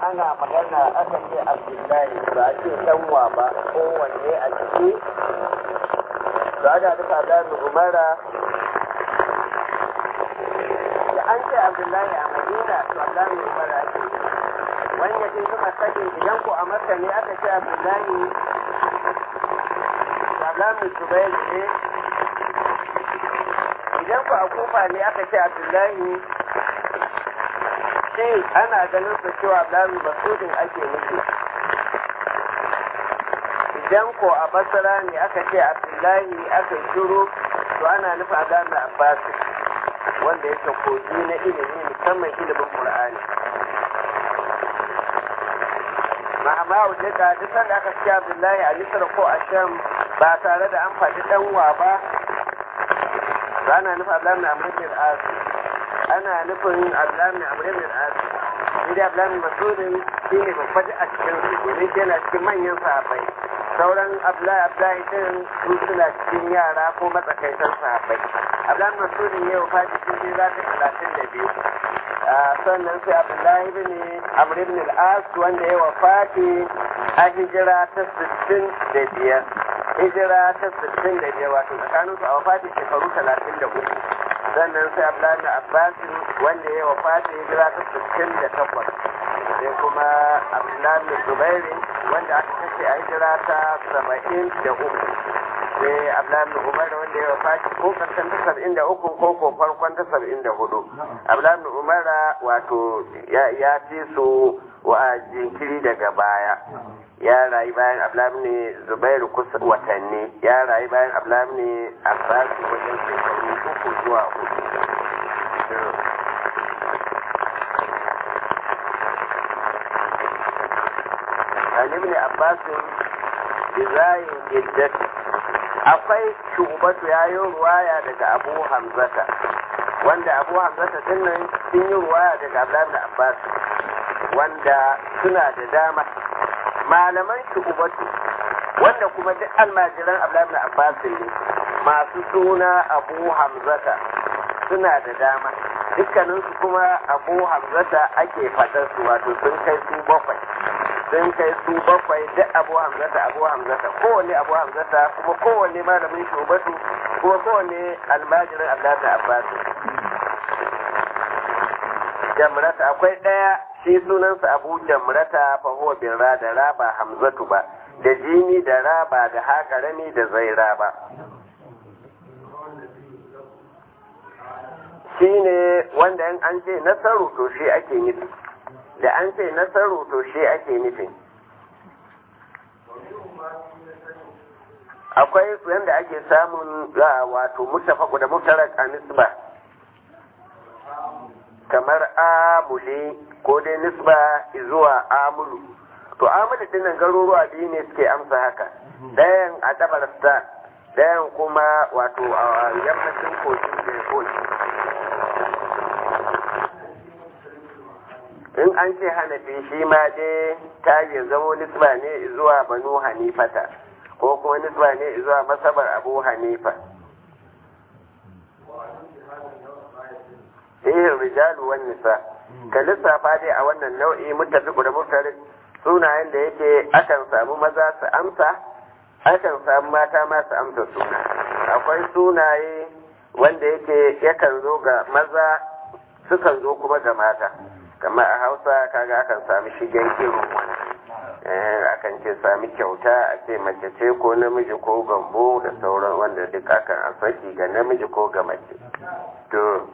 ana magana aka ce abdullahi ba a ce danwa ba kowanne a ciki ba ana duka da umara da an ce abdullahi a madina to abdullahi umara ake wanda ke suka sake idan ko a maka ne aka ce abdullahi abdullahi zubair ne idan ku a kufa ne aka ce abdullahi shi ana ganin su cewa abdullahi masudin ake nufi idan ko a basara ne aka ce abdullahi aka shiru to ana nufin abdullahi abbas wanda yake kogi na ilimi musamman ilimin qur'ani ma'ama wajen ka duk sanda aka ce abdullahi a misra ko a sham ba tare da an faɗi ɗanwa ba ba na nufin abdullahi na amurkin asu ana nufin abdullahi na amurkin asu inda abdullahi masudin shi ne babbaji a cikin su domin shi yana cikin manyan sahabbai sauran abdullahi abdullahi din su suna cikin yara ko matsakaitan sahabbai abdullahi masudin yau fati sun je za ta talatin da biyu sannan sai abdullahi bin amr ibn al-as wanda ya wafati a hijira ta sittin da biyar hijira ta sittin da biyar wato tsakanin su a wafati shekaru talatin da uku sannan sai abdullahi bin abbas wanda ya wafati hijira ta sittin da takwas sai kuma abdullahi bin zubairi wanda aka kashe a hijira ta saba'in da uku sai abdullahi bin umar wanda ya wafati ko karshen ta saba'in da uku ko ko farkon ta saba'in da hudu abdullahi bin umar wato ya fi su wa jinkiri daga baya ya rayu bayan abdullahi ne zubairu kusa watanni ya rayu bayan abdullahi ne abbas wajen shekaru uku zuwa hudu an ibn abbas bizayin iddat akwai shubatu ya yi ruwaya daga abu hamzata wanda abu hamzata dinnan sun yi ruwaya daga abdullahi abbas wanda suna da dama malaman shubatu wanda kuma duk almajiran abdullahi abbas ne masu suna abu hamzata suna da dama dukkaninsu kuma abu hamzata ake fadar su wato sun kai su bakwai sun kai su bakwai duk abu hamzata abu hamzata kowanne abu hamzata kuma kowanne malamin shubatu kuma kowanne almajirin abdullahi abbas jamrata akwai ɗaya shi sunansa abu jamrata fa huwa bin ra da ra ba hamzatu ba da jini da ra ba da haƙarami da zaira ba shi ne wanda in an ce nasaru to shi ake nufi da an ce nasaru to shi ake nufi akwai yadda ake samun wato mutafaku da mutarak a nisba kamar amuli ko dai nisba zuwa amulu to amulu dinnan garuruwa biyu ne suke amsa haka ɗayan a dabarstan ɗayan kuma wato a yammacin kogin da in an ce hanafi shi ma dai ta zamo nisba ne zuwa banu hanifata ko kuma nisba ne zuwa masabar abu hanifa eh rijalu wan nisa ka lissafa dai a wannan nau'i muttafiqu da muftarid sunayen da yake akan samu maza su amsa akan samu mata ma su amsa suna akwai sunaye wanda yake yakan zo ga maza sukan zo kuma ga mata kamar a hausa kaga akan sami shigen irin wani akan ce sami kyauta a ce mace ce ko namiji ko gambo da sauran wanda duk akan a saki ga namiji ko ga mace to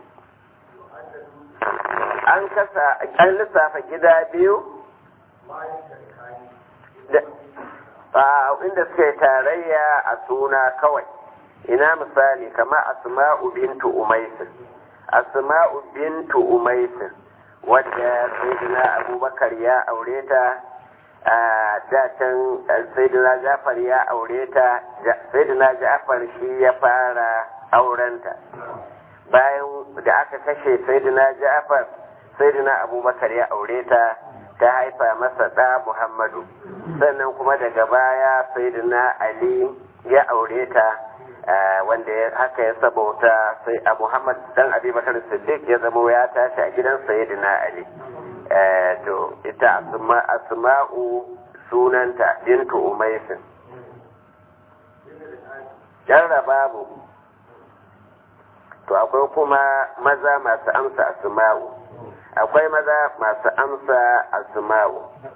an kasa an lissafa gida biyu inda suka yi tarayya a suna kawai ina misali kamar asma'u bintu umaisin asma'u bintu umaisin wadda sayyidina abubakar ya aure ta a dacin sayyidina jafar ya aure ta sayyidina jafar shi ya fara aurenta bayan da aka kashe sayyidina jafar sayyidina abubakar ya aure ta ta haifa masa ɗa muhammadu sannan kuma daga baya sayyidina ali ya aure ta wanda haka ya sabauta sai a muhammad dan abubakar siddiq ya zamo ya tashi a gidan sayyidina ali to ita asma'u sunanta bintu umaisin jarrababu to akwai kuma maza masu amsa asma'u akwai maza masu amsa asma'u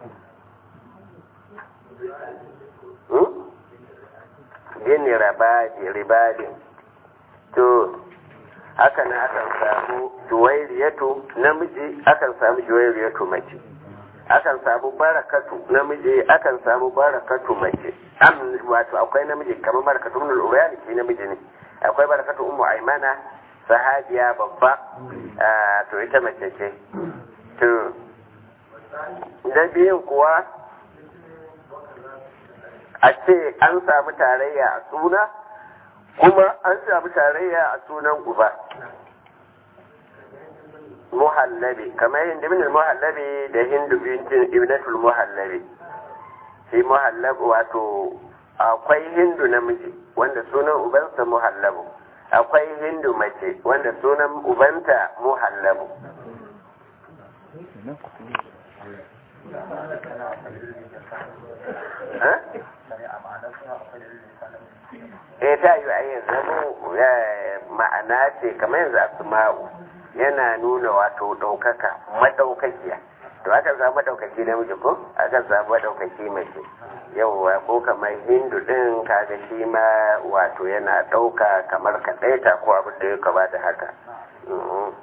gini rabadi ribadin to haka na akan samu juwairiyatu namiji akan samu juwairiyatu mace akan samu barakatu namiji akan samu barakatu mace am wato akwai namiji kamar barakatu ibn al-urayani shi namiji ne akwai barakatu ummu aymana sahabiya babba to ita mace ce to da biyun kuwa a ce an samu tarayya a suna kuma an samu tarayya a sunan uba muhallabi kamar hindu bin muhallabi da hindu bintin ibnatul muhallabi shi muhallab wato akwai hindu namiji wanda sunan ubansa muhallabu akwai hindu mace wanda sunan ubanta muhallabu eh ta yi a yanzu ma'ana ce kamar yanzu asma'u yana nuna wato ɗaukaka maɗaukakiya to akan samu maɗaukaki namiji ko akan samu maɗaukaki mace yauwa ko kamar hindu ɗin kaga shi ma wato yana ɗauka kamar kaɗaita ko abin da ya kaba da haka